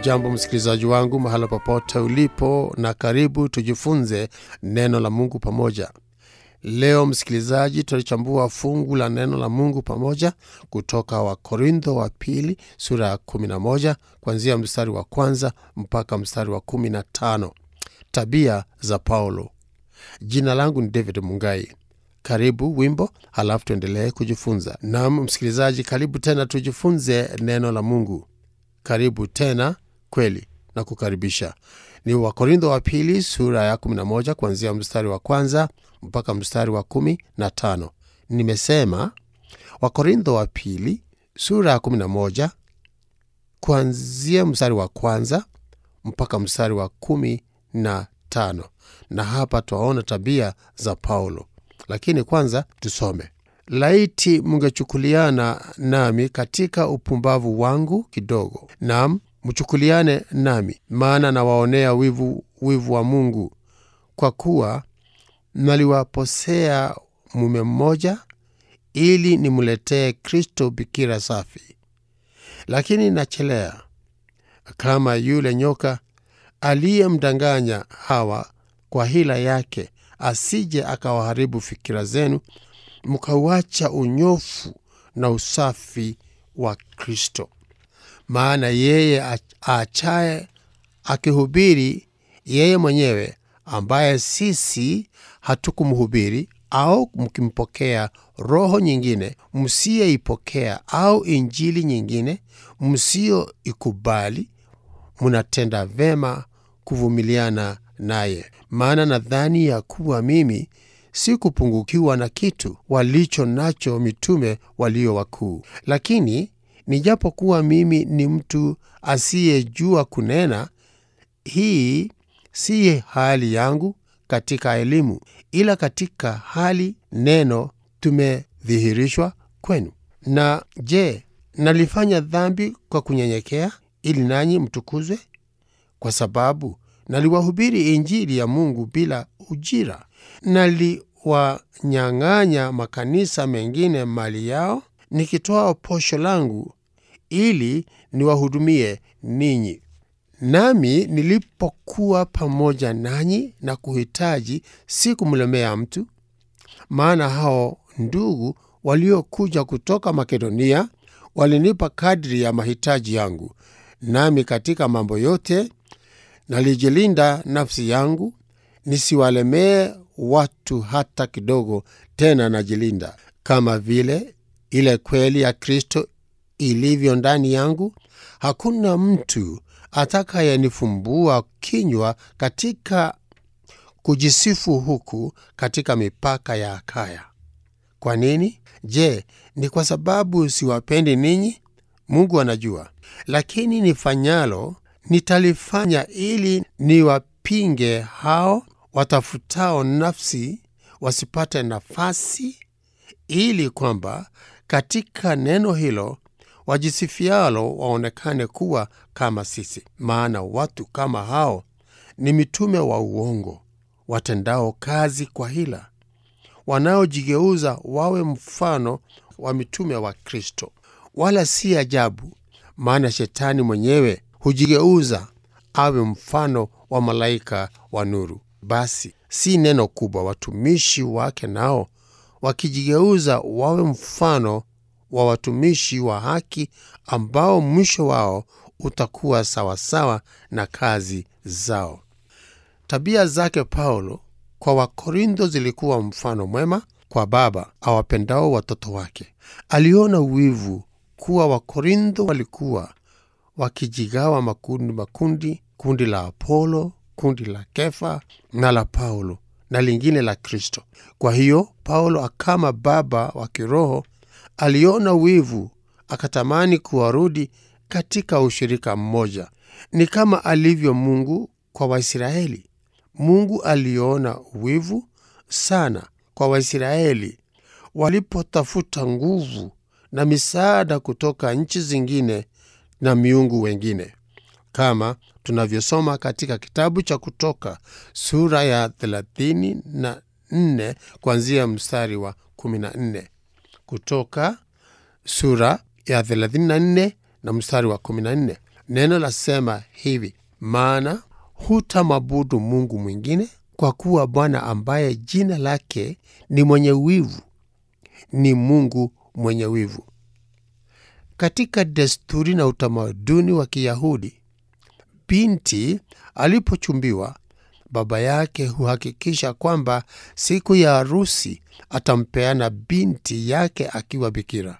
Hujambo msikilizaji wangu mahala popote ulipo, na karibu tujifunze neno la Mungu pamoja. Leo msikilizaji, tutalichambua fungu la neno la Mungu pamoja kutoka Wakorintho wa pili sura ya 11 kuanzia mstari wa kwanza mpaka mstari wa 15. Tabia za Paulo. Jina langu ni David Mungai. Karibu wimbo, halafu tuendelee kujifunza. Naam msikilizaji, karibu tena tujifunze neno la Mungu. Karibu tena kweli na kukaribisha. Ni Wakorintho wa pili sura ya 11 kuanzia mstari wa kwanza mpaka mstari wa kumi na tano. Nimesema Wakorintho wa pili sura ya 11 kuanzia mstari wa kwanza mpaka mstari wa kumi na tano, na hapa twaona tabia za Paulo. Lakini kwanza tusome. Laiti mungechukuliana nami katika upumbavu wangu kidogo, nam mchukuliane nami, maana nawaonea wivu, wivu wa Mungu, kwa kuwa naliwaposea mume mmoja, ili nimletee Kristo bikira safi. Lakini nachelea kama yule nyoka aliyemdanganya Hawa kwa hila yake, asije akawaharibu fikira zenu mkauacha unyofu na usafi wa Kristo. Maana yeye aachaye akihubiri yeye mwenyewe, ambaye sisi hatukumhubiri, au mkimpokea roho nyingine msiyeipokea, au injili nyingine msiyoikubali, munatenda vema kuvumiliana naye. Maana nadhani ya kuwa mimi si kupungukiwa na kitu walicho nacho mitume walio wakuu. Lakini nijapokuwa mimi ni mtu asiyejua kunena, hii si hali yangu katika elimu, ila katika hali neno tumedhihirishwa kwenu. Na je, nalifanya dhambi kwa kunyenyekea, ili nanyi mtukuzwe? Kwa sababu naliwahubiri Injili ya Mungu bila ujira naliwanyang'anya makanisa mengine mali yao, nikitoa posho langu ili niwahudumie ninyi. Nami nilipokuwa pamoja nanyi na kuhitaji, si kumlemea mtu, maana hao ndugu waliokuja kutoka Makedonia walinipa kadri ya mahitaji yangu. Nami katika mambo yote nalijilinda nafsi yangu nisiwalemee watu hata kidogo. Tena najilinda kama vile ile kweli ya Kristo ilivyo ndani yangu. Hakuna mtu atakayenifumbua kinywa katika kujisifu huku katika mipaka ya Akaya. Kwa nini? Je, ni kwa sababu siwapendi ninyi? Mungu anajua. Lakini nifanyalo nitalifanya ili niwapinge hao watafutao nafsi wasipate nafasi, ili kwamba katika neno hilo wajisifialo waonekane kuwa kama sisi. Maana watu kama hao ni mitume wa uongo, watendao kazi kwa hila, wanaojigeuza wawe mfano wa mitume wa Kristo. Wala si ajabu, maana Shetani mwenyewe hujigeuza awe mfano wa malaika wa nuru. Basi si neno kubwa watumishi wake nao wakijigeuza wawe mfano wa watumishi wa haki, ambao mwisho wao utakuwa sawasawa na kazi zao. Tabia zake Paulo kwa Wakorintho zilikuwa mfano mwema kwa baba awapendao watoto wake. Aliona wivu kuwa Wakorintho walikuwa wakijigawa makundi makundi, kundi la Apolo, kundi la Kefa na la Paulo na lingine la Kristo. Kwa hiyo Paulo kama baba wa kiroho aliona wivu, akatamani kuwarudi katika ushirika mmoja. Ni kama alivyo Mungu kwa Waisraeli. Mungu aliona wivu sana kwa Waisraeli walipotafuta nguvu na misaada kutoka nchi zingine na miungu wengine kama tunavyosoma katika kitabu cha Kutoka sura ya 34 kuanzia mstari wa 14. Kutoka sura ya 34 na mstari wa 14. Neno lasema hivi, maana hutamwabudu Mungu mwingine, kwa kuwa Bwana ambaye jina lake ni mwenye wivu ni Mungu mwenye wivu. Katika desturi na utamaduni wa Kiyahudi, binti alipochumbiwa, baba yake huhakikisha kwamba siku ya harusi atampeana binti yake akiwa bikira.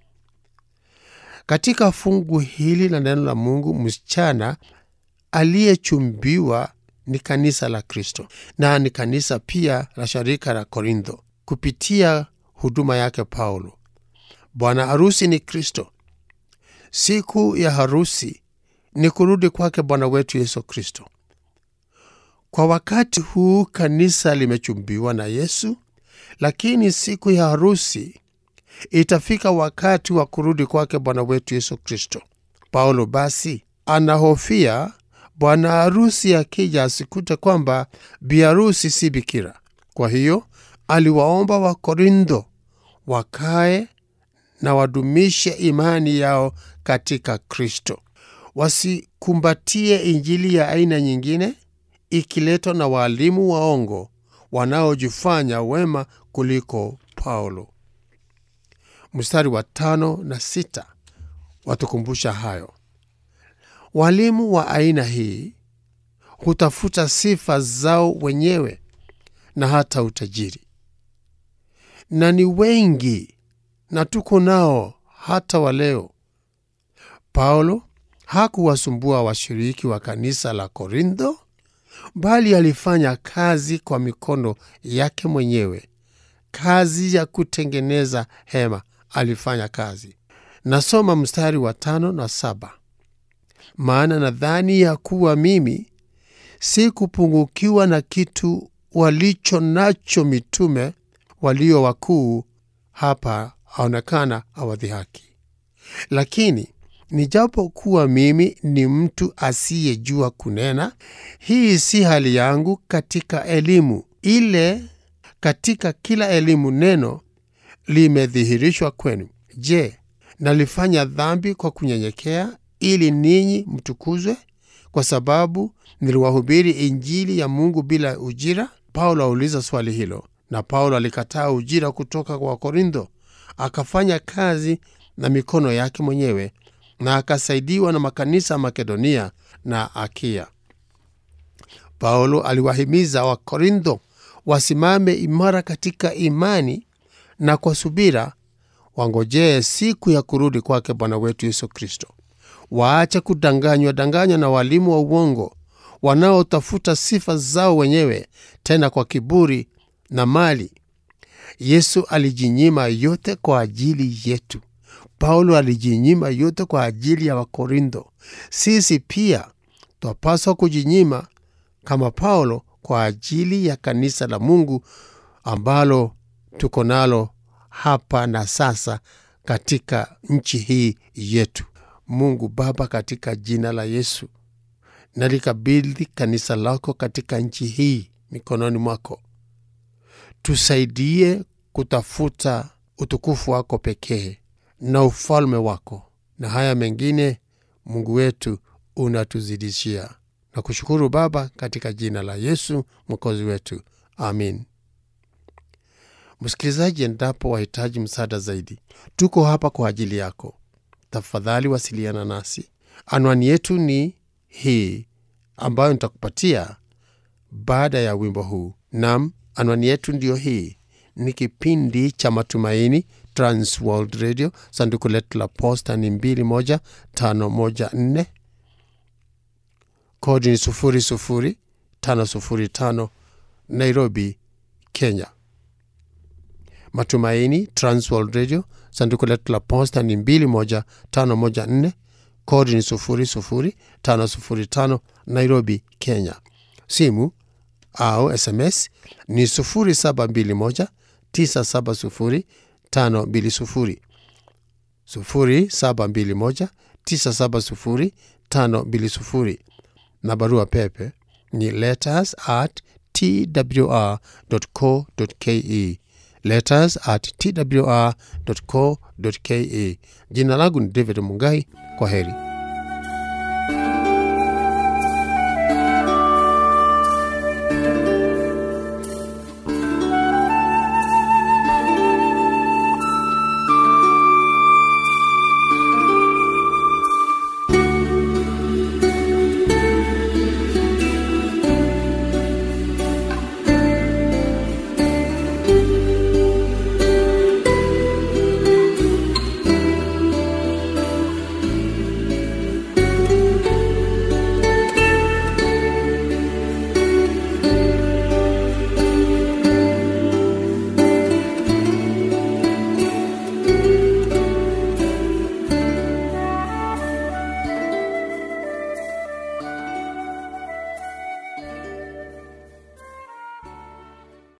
Katika fungu hili la neno la Mungu, msichana aliyechumbiwa ni kanisa la Kristo na ni kanisa pia la sharika la Korintho kupitia huduma yake Paulo. Bwana harusi ni Kristo. Siku ya harusi ni kurudi kwake Bwana wetu Yesu Kristo. Kwa wakati huu kanisa limechumbiwa na Yesu, lakini siku ya harusi itafika wakati wa kurudi kwake Bwana wetu Yesu Kristo. Paulo basi anahofia bwana harusi akija asikute kwamba biharusi si bikira. Kwa hiyo aliwaomba Wakorintho wakae na wadumishe imani yao katika Kristo, wasikumbatie injili ya aina nyingine ikiletwa na waalimu waongo wanaojifanya wema kuliko Paulo. Mstari wa tano na sita watukumbusha hayo. Walimu wa aina hii hutafuta sifa zao wenyewe na hata utajiri, na ni wengi na tuko nao hata wa leo. Paulo hakuwasumbua washiriki wa kanisa la Korintho, bali alifanya kazi kwa mikono yake mwenyewe, kazi ya kutengeneza hema. Alifanya kazi. Nasoma mstari wa tano na saba maana nadhani ya kuwa mimi si kupungukiwa na kitu walicho nacho mitume walio wakuu hapa aonekana awadhihaki. Lakini nijapokuwa mimi ni mtu asiyejua kunena, hii si hali yangu katika elimu ile. Katika kila elimu neno limedhihirishwa kwenu. Je, nalifanya dhambi kwa kunyenyekea, ili ninyi mtukuzwe, kwa sababu niliwahubiri injili ya Mungu bila ujira? Paulo auliza swali hilo, na Paulo alikataa ujira kutoka kwa Wakorintho, akafanya kazi na mikono yake mwenyewe na akasaidiwa na makanisa ya Makedonia na Akia. Paulo aliwahimiza Wakorintho wasimame imara katika imani na kwa subira wangojee siku ya kurudi kwake Bwana wetu Yesu Kristo. Waache kudanganywa danganywa na walimu wa uongo wanaotafuta sifa zao wenyewe, tena kwa kiburi na mali. Yesu alijinyima yote kwa ajili yetu. Paulo alijinyima yote kwa ajili ya Wakorintho. Sisi pia twapaswa kujinyima kama Paulo kwa ajili ya kanisa la Mungu ambalo tuko nalo hapa na sasa katika nchi hii yetu. Mungu Baba, katika jina la Yesu nalikabidhi kanisa lako katika nchi hii mikononi mwako. Tusaidie kutafuta utukufu wako pekee na ufalme wako, na haya mengine Mungu wetu unatuzidishia. Na kushukuru Baba, katika jina la Yesu mwokozi wetu, amin. Msikilizaji, endapo wahitaji msaada zaidi, tuko hapa kwa ajili yako. Tafadhali wasiliana nasi. Anwani yetu ni hii ambayo nitakupatia baada ya wimbo huu. Nam, anwani yetu ndiyo hii. Ni kipindi cha Matumaini, Trans World Radio. Sanduku letu la posta ni 21514 kodi ni 00505 Nairobi, Kenya. Matumaini, Trans World Radio. Sanduku letu la posta ni 21514 kodi ni 00505 Nairobi, Kenya. Simu au SMS ni 0721 970 520 0721 970 520 na barua pepe ni letters at twr.co.ke letters at twr.co.ke. Jina langu ni David Mungai. Kwa heri.